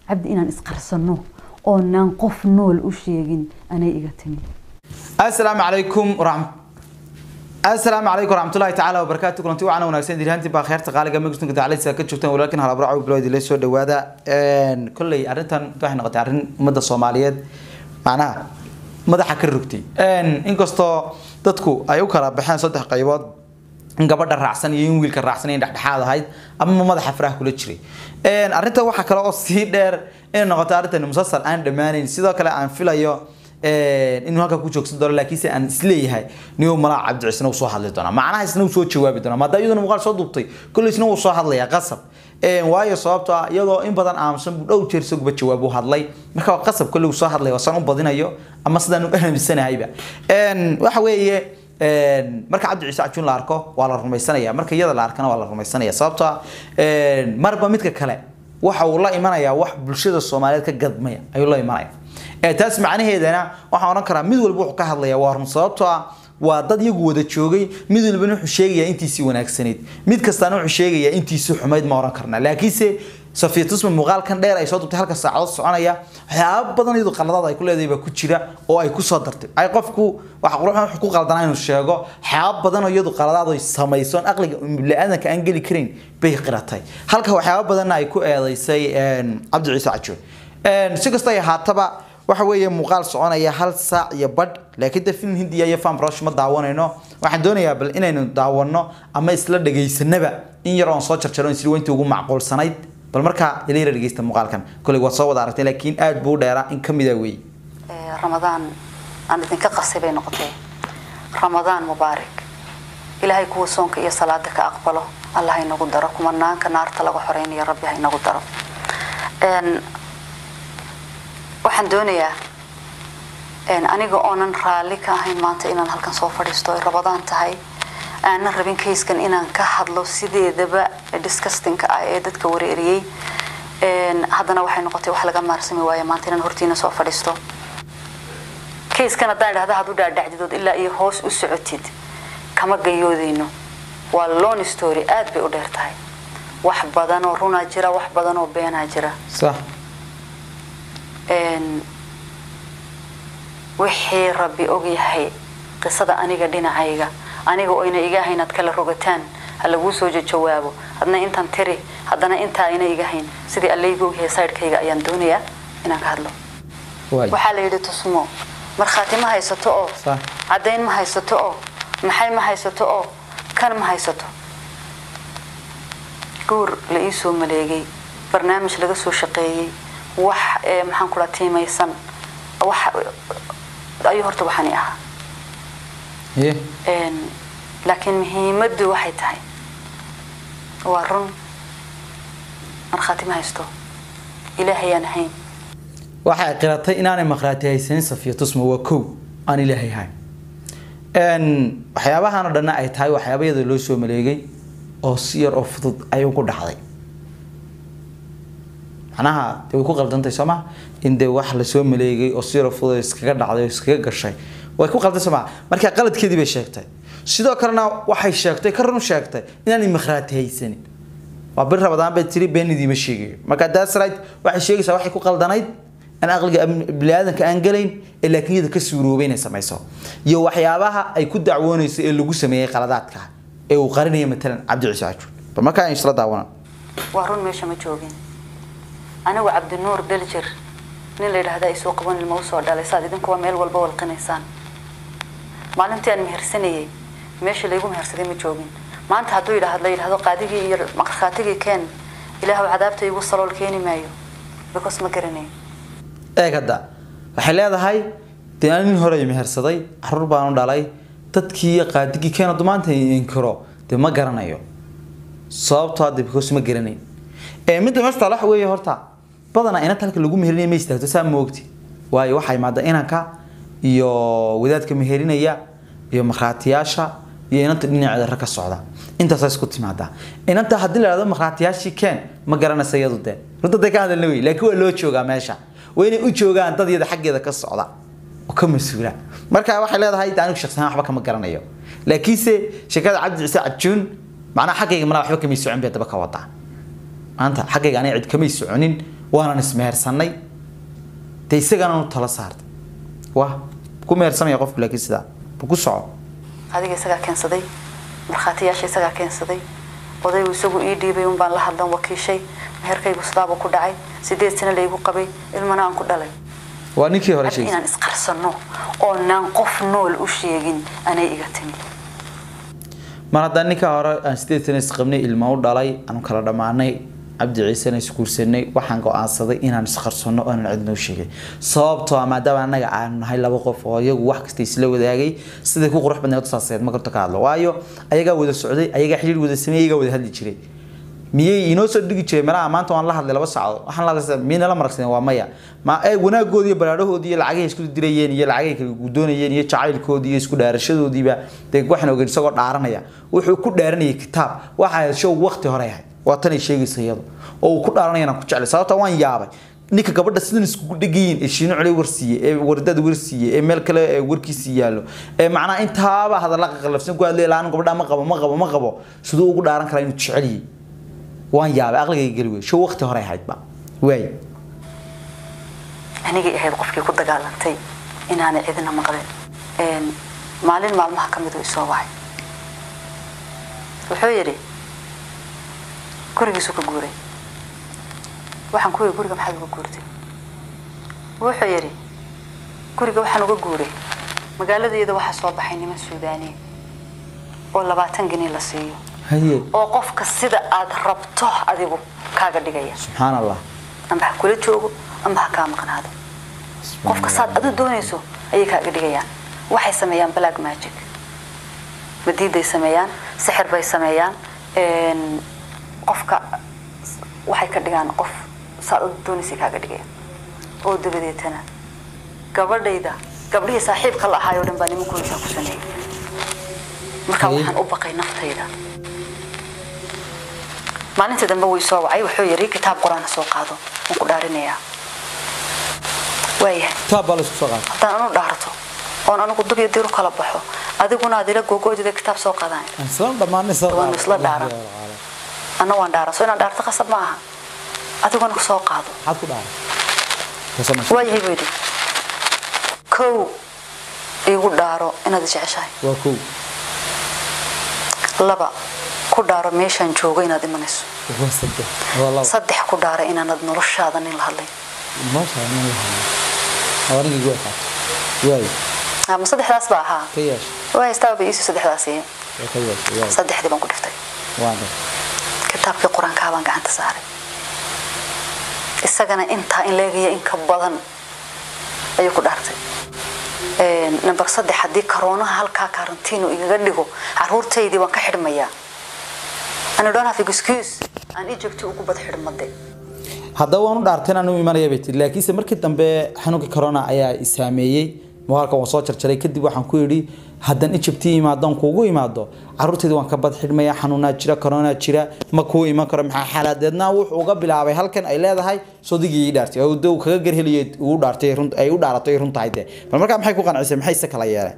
cabdi inaan isqarsano oonaan qof nool u sheegin anay iga timi asalaamu calaykum waraxmat asalaamu calaykum waraxmatullahi tacaala wabarakaatu kulanti wacan wanaagsan dirhaantii baa kheerta qaaliga megastunka dacalisa ka joogtaan walaalkin halabraco bilowd ila soo dhawaada kolley arrintan waxay noqotay arrin ummadda soomaaliyeed macnaha madaxa ka rogtay inkastoo dadku ay u kala baxeen saddex qaybood in gabadha raacsan iyo in wiilka raacsan in dhexdhexaad ahayd ama madaxa faraha kula jiray arrinta waxaa kale oo sii dheer inay noqoto arrintan musasal aan dhammaanayn sidoo kale aan filayo inuu halka ku joogsan doono laakiinse aan isleeyahay niyo malaa cabdi cisna uu soo hadli doonaa macnaha isna uu soo jawaabi doonaa maadaama iyaduna muuqaal soo duubtay kolley isna uu soo hadlayaa qasab waayo sababto ah iyadoo in badan aamusan buu dhow jeer isaguba jawaab u hadlay marka waa qasab kolley uu soo hadlaya waa san u badinayo ama sidaan u aamisanahayba waxa weeye marka cabdi ciise cajuun la arko waa la rumaysanaya marka iyada la arkana waa la rumaysanaya sababto ah marba midka kale waxa uu la imanayaa wax bulshada soomaaliyeed ka gadmaya ayuu la imanaya taas macnaheedana waxaan odhan karaa mid walba wuxuu ka hadlaya waa run sababtoo ah waa dad iyagu wada joogay mid walbana wuxuu sheegayaa intiisii wanaagsanayd mid kastaana wuxuu sheegayaa intiisii xumayd ma odhan karna laakiinse safiya tusma muuqaalkan dheer ay soo dubtay halka saacadood soconaya waxyaaba badan iyadu qaladaad ay ku leedahay baa ku jira oo ay kusoo dartay ay qofku waxa quruxan wuxuu ku qaldanaa inuu sheego waxyaaba badan oo iyadu qaladaad ay samaysoon aqliga bini'aadanka aan geli karayn bay qiratay halka waxyaaba badanna ay ku eedaysay cabdi ciise cajoon si kasta ay ahaataba waxa weeye muuqaal soconaya hal saac iyo badh laakiin de film hindiya iyo fan brush ma daawanayno waxaan doonayaa bal inaynu daawano ama isla dhagaysanaba in yar oon soo jarjaro isla weyntii ugu macquulsanayd bal markaa ila yara dhagaysta muuqaalkan kolley waad soo wada aragtay laakiin aad buu u dheeraa in ka mida weeye ramadaan aan idinka qasay bay noqotee ramadaan mubaarak ilaahay kuwa soonka iyo salaada ka aqbalo allah ha inagu daro kumanaanka naarta laga xoreynayo rabbi ha inagu daro waxaan doonayaa aniga oonan raalli ka ahayn maanta inaan halkan soo fadhiisto ay rabadaan tahay aanan rabin kayskan inaan ka hadlo sideedaba discustinka ah ee dadka wareeriyey haddana waxay noqotay wax laga maarsami waaya maanta inaan hortiina soo fadhiisto kayskan haddaan idhahda had u dhaadhacdidood ilaa iyo hoos u socotid kama gayoodayno waa lon story aad bay u dheer tahay wax badan oo runaa jira wax badan oo beenaa jira sax wixii rabbi ogyahay qisada aniga dhinacayga aniga oyna iga hayn aad kala rogataan ha laguu soo jawaabo hadna intaan tiri haddana intaa ayna iga hayn sidii allayga ogyahay saydhkayga ayaan doonayaa inaan ka hadlo waxaa la yidhi tusmo markhaati ma haysato oo caddayn ma haysato oo maxay ma haysato oo kan ma haysato guur la ii soo maleegay barnaamij laga soo shaqeeyey wax maxaan ku dhaa tiimaysan wax ayuu horta waxani ahaa laakiin muhiimaddu waxay tahay waa run markhaati ma haysto ilaahayaan ahayn waxay qiratay inaanay markhaati haysanin safiya tusma waa kow aan ilaahay ahayn waxyaabahan oo dhanna ay tahay waxyaaba iyada loo soo maleegay oo si yar oo fudud ay ugu dhacday macnaha de way ku qaldantay soo ma in dee wax lasoo maleegay oo si yar oo fudud iskaga dhacday oo iskaga gashay way ku qaldan soo ma marka qaladkeedii bay sheegtay sidoo kalena waxay sheegtay ka run sheegtay inaanay markhaati haysanin waa bir rabadaan bay tiri beenidiima sheegayo marka that's right waxay sheegaysaa waxay ku qaldanayd aan aqliga biniaadanka aan galayn ee laakiin iyada ka suuroobay inay samayso iyo waxyaabaha ay ku dacwoonayso ee lagu sameeyey qaladaadka ee uu qarinaya matalan cabdi ciise cajuun bal markaa aan isla daawanaan waa run meesha ma joogin anigu cabdinuur beljer nin la yidhaahdaa isoo qaban ilma usoo dhalay saad idinkuwa meel walba walqinaysaan maalintii aan mehersanayay meesha laygu mehersaday ma joogin maanta hadduu yidhaahd la yidhahdo qaadigii iyo markhaatigii keen ilaahu cadaabta igu salool keeni maayo because ma garanayo eeg hadda waxay leedahay dee aan nin hore mehersaday caruur baanu dhalay dadkii iyo qaadigii keen hadduu maanta inkiro dee ma garanayo sababtoo hadda because ma garanayn midda meesha taala waxa weeye horta badanaa inanta halka lagu meherinayo ma istaagto saa moogti waayo waxaa imaada inanka iyo wadaadka meherinaya iyo markhaatiyaasha iyo inanta dhinaceeda rag ka socda intaasaa isku timaadaa inanta haddii la dhahdo markhaatiyaashii keen ma garanaysa iyadu dee runta day ka hadalna wey laakiin waa loo joogaa meesha waa inay u joogaan dad iyada xaggeeda ka socda oo ka mas-uula marka waxay leedahay de anigu shaqsiyan waxba kama garanayo laakiinse sheekada cabdi ciise cajuun macnaha xaggayga malaa waxba kamay socon bay daba ka wadaa maanta xaggayga aniga cid kamay soconin waanan ismehersanay dee isagana u tala saartay wah ku mehersanaya qofku laakiin sidaa bu ku soco adiga isagaa keensaday markhaatiyaasha isagaa keensaday odaygu isagu ii dhiibay un baan la hadlan wakiishay meherkaygu sidaabuu ku dhacay sideed sano laygu qabay ilmana aan ku dhalay waa ninkii hore hadda sheegay inaan isqarsano oonaan qof nool u sheegin anay iga timi mar haddaan ninkaa hore aan sideed sana isqabnay ilma u dhalay aanu kala dhammaanay cabdi ciisena isguursanay waxaan go-aansaday inaan isqarsanno oo aanan cidnoo sheegay sababtoo ah maadaama annaga aanu nahay laba qof oo iyagu wax kasta isla wadaagay siday ku qurux badneed saaseed ma karto ka hadlo waayo ayagaa wada socday ayagaa xiriir wada sameeyay ayagaa wada hadli jiray miyay inoo soo dhigi jiray meelaha maanta waan la hadlay laba saacadood waxaan la hadlay miyay nala maragsadeen waa maya ma ee wanaagoodi iyo baraadhahoodi iyo lacagahay isku dirayeen iyo lacagahay kala gudoonayeen iyo jacaylkoodii iyo isku dhaarashadoodiiba dee waxaan ogeyn isagoo dhaaranaya wuxuu ku dhaaranayay kitaab waxa ahayd show waqti hore ahayd waa tan ay sheegaysa iyadu oo uu ku dhaaranayana ku jeclay sababta waan yaabay ninka gabadha sidan iskugu dhegayiin ee shiino cule warsiiye ee wardad warsiiye ee meel kale ee warkiisii yaallo ee macnaha intaaba hadalla qalafsan ku hadlay laan gabadha ma qabo ma qabo ma qabo siduu ugu dhaaran karaa inuu jecel yahay waan yaabay aqligayga geli wey show waqti hore ahayd ba waay anigay ahayd qofkii ku dagaalantay inaanay cidina maqlin Een, maalin maalmaha ka mid uu isoo wacay wuxuu yidhi gurigiisuu ka guuray waxaan ku yidhi guriga maxaad uga guurtay wuxuu yidhi guriga waxaan uga guuray magaaladayada waxaa soo baxay niman suudaaniya oo labaatan geni la siiyo haye oo qofka sida aad rabto adigu kaaga dhigaya subxaan allah amba ha kula joogo amba ha kaa maqnaado qofka saad adu doonayso ayay kaaga dhigayaan waxay sameeyaan black magic madiiday sameeyaan sixir bay sameeyaan een, qofka waxay ka dhigaan qof saad adu doonaysay kaaga dhigayaan oo dabadeetana gabadhayda gabdhihii saaxiibka la ahaayoo dhan baa nimankooda ku sameeyay marka Haye. waxaan u baqay naftayda maalinta dambe wuu soo wacay wuxuu yidhi kitaab qur-aan ha soo qaado waan ku dhaarinayaa waayahay kitaab baa la isku soo qaatay haddaan anu dhaarto oon anigu dub iyo dir u kala baxo adiguna aad ila gogoodida kitaab soo qaadaan isla dhammaanay soo Waanu isla dhaaran. anna waan dhaaran soo inaan dhaarto qasab ma aha adiguna soo qaado maxaad ku dhaaray Kasoo masha- waayahay buu yidhi kow iigu dhaaro inaad jeceshahay waa kow laba ku dhaaro meeshaan joogo inaad imanayso waa saddex waa laba saddex ku dhaaro inaanad noloshaada nin la hadlay nolosha nin la hadlay waa ninkii gu aqaatay waay ama saddexdaas baa ahaa ka yeesha waa haystaaba bay iisii saddexdaas yihiin waa ka yeesha waay saddexdii baan ku dhiftay waa dhan kitaabkii qur-aankaa baan gacanta saaray isagana intaa in leegaya in ka badan ayuu ku dhaartay Een, number saddex haddii karoonaha halkaa karantiinu igaga dhigo caruurtaydii waan ka xidhmayaa ani don't have excuse aan ijabti ugu bad xidhmade haddaba waan u dhaartay inaan u imanaya bay tiri laakiinse markii dambe xanuunka corona ayaa i saameeyey muuqaalka waan soo jarjaray kadib waxaan ku yidhi haddaan ijabtii imaadon kuugu imaado caruurtayda waan ka bad xidhmaya xanuunaa jira corona jira ma kuu iman karo maxaa xaalaadeedna wuxuu uga bilaabay halkan ay leedahay sodigii ii dhaartay oo dee uu kaga garheliyay uu dhaartay run ay u dhaaratay run tahay dee bal markaa maxay ku qancisay maxay se kala yeeleen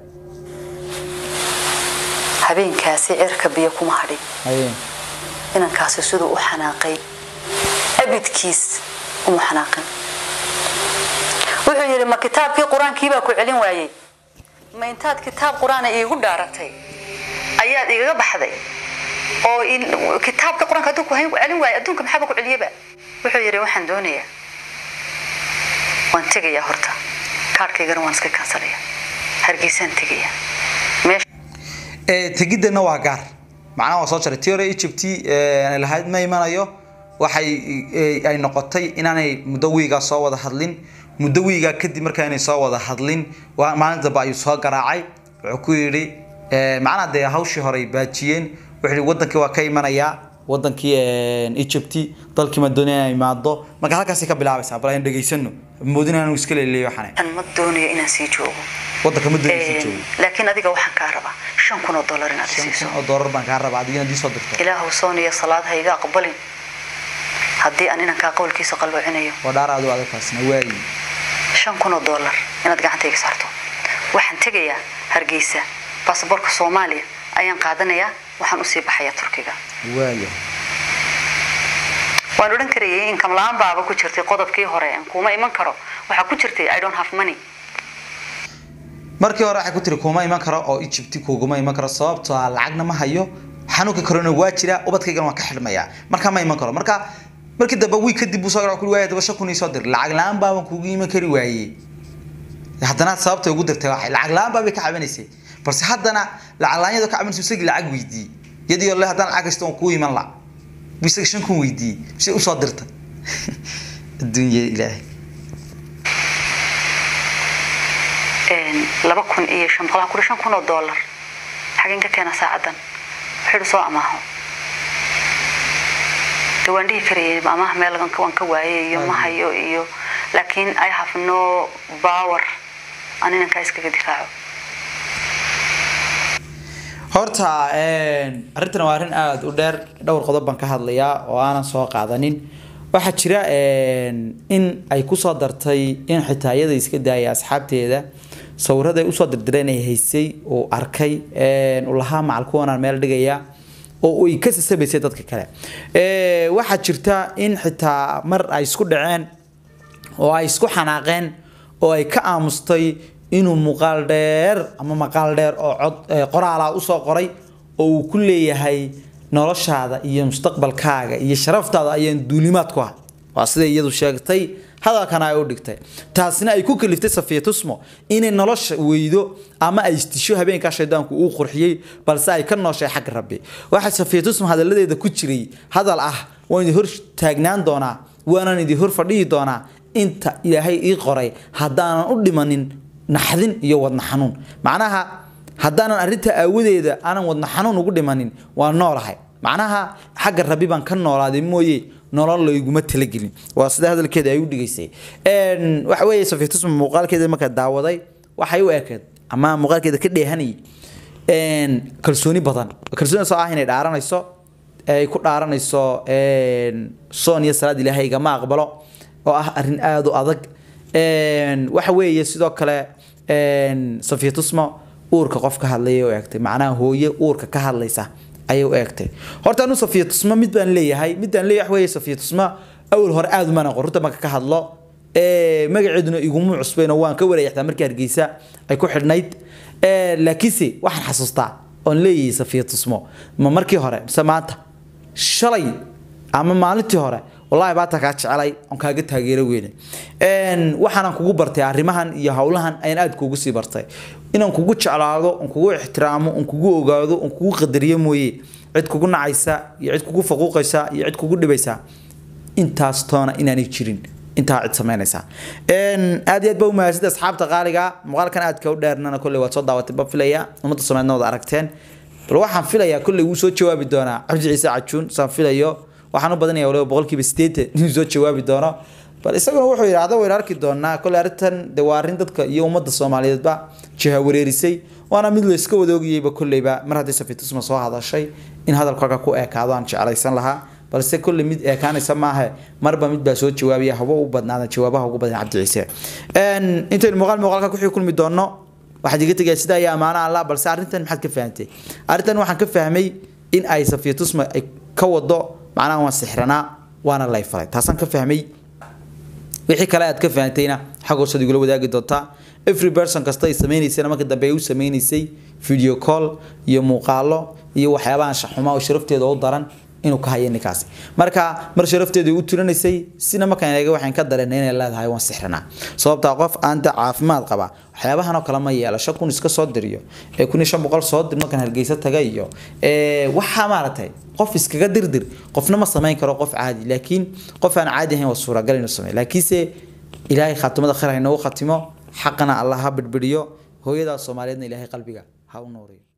habeenkaasi cirka biyo kuma hadhin hayeen inankaasi siduu u xanaaqay abidkiis uma xanaaqin wuxuu yidhi ma kitaabkii qur-aankii baa ku celin waayey ma intaad kitaab qur-aana iigu dhaaratay ayaad igaga baxday oo in kitaabka qur-aanka hadduu ku hayn- celin waayo adduunka maxaaba ku celiyaba wuxuu yidhi waxaan doonayaa waan tegayaa horta kaarhkaygana waan iska kansalaya hargeysaan tegayaa meesha ee tegidana waa gaar macnaha waa soo jaray tii hore egypt ee, lahayd ma imanayo waxay ee, ay noqotay inaanay muddo wiigaa soo wada hadlin muddo wiigaa kadib markaa inay soo wada hadlin waa maalin dambe ayuu soo garaacay wuxuu ku yidhi ee, macnaha dee hawshii hore ay baajiyeen wuxuu yidhi wadankii waa ka imanayaa wadankii ee, egypt dalkii madooniya inay imaado marka halkaasay ka bilaabaysaa bal aynu dhegaysano moodin aanu iska leeleeyo waxaan aan ma doonayo inaan sii joogo wadanka madooniya sii Een, joogo laakiin adiga waxaan kaa rabaa shan kun oo dollar inaad i siiso oo doorar baan kaa rabaa adigina dii soo dirto ilaahu sooniyo salaad ha iga aqbalin haddii aan inankaa qowlkiisa qalloocinayo waa dhaar aadu adag taasna waayi shan kun oo dollar inaad gacantayga saarto waxaan tegayaa hargeysa baasaboorka soomaaliya ayaan qaadanayaa waxaan usii baxayaa turkiga waaya waan odhan karayay income la-aan baaba ku jirtay qodobkii hore kuma iman karo waxaa ku jirtay i don't have money markii hore waxay ku tiri kuma iman karo oo Egypt kuguma iman karo sababtoo ah lacagna ma hayo xanuunka corona waa jira ubadkaygana waan ka xidhmayaa marka ma iman karo marka markii dambe wiil kadib uu soo garay ku waayay daba shan kun ii soo dir lacag la-aan baaban kugu iman kari waayey haddana sababta ugu dirtay waxay lacag la-aan baabay ka cabanaysay balse haddana lacag la-aanyada ka cabanaysa isagii lacag weydiiyey yadii le haddana lacag haysto waan kuu iman la isaga shan kun weydiiyey mise usoo dirtay adduunya ilaahay laba kun iyo shan boqol kuri shan kun oo dollar xageen ka keena saacadan wuxuu soo amaaho de waan dhihi karayay amaah meel waan ka waayay iyo ma hayo iyo laakiin i have no power aan inankaa iskaga difaaco horta arrintan waa arrin aada u dheer dhowr qodob baan ka hadlayaa oo aanan soo qaadanin waxaa jira in ay kusoo dartay in xitaa iyada iska daaya asxaabteeda sawiraday usoo dirdireen ay haysay uu arkay uu lahaa macal kuwanaan meel dhigaya oo ay ka sasabaysay dadka kale waxaa jirta in xitaa mar ay isku dhaceen oo ay isku xanaaqeen oo ay ka aamustay inuu muuqaal dheer ama maqaal dheer oo cod qoraala usoo qoray oo uu ku leeyahay noloshaada iyo mustaqbalkaaga iyo sharaftaada ayaan duulimaad ku ah waa sida iyadu sheegtay hadalkana ay u dhigtay taasina ay ku kaliftay safiya tusmo inay nolosha weydo ama ay istisho habeenkaa shaydaanku uu qurxiyey balse ay ka nooshay xagga rabbi waxaa safiya tusmo hadaladeeda ku jiray hadal ah waan idin hor taagnaan doonaa waanaan idin hor fadhihi doonaa inta ilaahay ii qoray haddaanan u dhimanin naxdin iyo wadna xanuun macnaha haddaanan arrinta aawadeeda aanan wadna xanuun ugu dhimanin waa noolahay macnaha xagga rabbi baan ka noolaaday mooye nolol layguma talagelin waa sida hadalkeeda ay u dhigaysay waxa weeye safiitusma muuqaalkeeda markaa daawaday waxay u ekeed ama muuqaalkeeda ka dheehanayay kalsooni badan kalsooni soo ah inay dhaaranayso ay ku dhaaranayso soon iyo salaad ilaahay igama aqbalo oo ah arrin aada u adag waxa weeye sidoo kale safiya tusmo uurka qof ka hadlaya u eegtay macnaha hooye uurka ka hadlaysa ayay u eegtay horta anu safiya tusmo mid baan leeyahay mid baan leeyahay weeye safiya tusmo awal hore aada umana qor runta marka ka hadlo magaceeduna iguma cusbayno waan ka wareeyxtaa markii hargeysa ay ku xidhnayd laakiinse waxaan xasuustaa oon leeyahay safiya tusmo ma markii hore mise maanta shalay ama maalintii hore wallahi baata kaa jecelay on kaaga taageero weyne waxaanan kugu bartay arrimahan iyo howlahan ayaan aada kuugu sii bartay inaan kugu jeclaado on kugu ixtiraamo on kugu ogaado on kugu qadariyo mooye cid kugu nacaysa iyo cid kugu faquuqaysa iyo cid kugu dhibaysa intaas toona inaanay jirin intaa cid samaynaysaa aad iyo aad ba u mahadsanid asxaabta qaaliga muuqaalkan aadka u dheernana kolley waad soo daawatay ba filaya ummadda soomaaliyeedna wada aragteen bal waxaan filayaa kolley wuu soo jawaabi doonaa cabdi ciise cajuun saan filayo waxaan u badanaya waliba boqolkiiba sideetan inuu soo jawaabi doono bal isaguna wuxuu yidhaahda waynu arki doonaa kolley arrintan de waa arrin dadka iyo ummadda soomaaliyeedba jiha wareerisay waana mid la iska wada ogayeyba kolleyba mar haddii safiitusma soo hadashay in hadalkaaga ku ekaado aan jeclaysan lahaa balse kolley mid ekaanaysa maahe marba mid baa soo jawaabaya haba u badnaada jawaabaha ugu badan cabdi ciise intaynu muuqaal muuqaalka ku xii kulmi doono waxaad iga tegaya sidaa iyo ammaano allah balse arrintan maxaad ka fahantay arrintan waxaan ka fahmay in ay safiitusma ay ka wado macnaha waan sixranaa waana lay falay taasaan ka fahmay wixii kale aad ka fahantayna xag hoosaad igula wadaagi doontaa every person kasta ay sameynaysayna marka dambe ay u sameynaysay video call iyo muuqaalo iyo waxyaabahan shaxuma oo sharafteeda u daran inuu ka hayo ninkaasi marka mar sharafteedu u tirinaysay sina markaan eega waxaan ka dareennay inay leedahay waan sixranaa sababtaa qof aan da caafimaad qaba waxyaabahan oo kale ma yeelo shan kun iska soo diriyo ee kun iyo shan boqol soo dir markaan hargeysa taga iyo waxaa maaragtay qof iskaga dirdir qofna ma samayn karo qof caadi laakiin qof aan caadi ahayn waa suuragal inuu sameeyo laakiinse ilaahay khaatimada khayr ha inoogu khatimo xaqana allah ha bidhbidhiyo hooyadaas soomaaliyeedna ilaahay qalbiga ha u nooriyo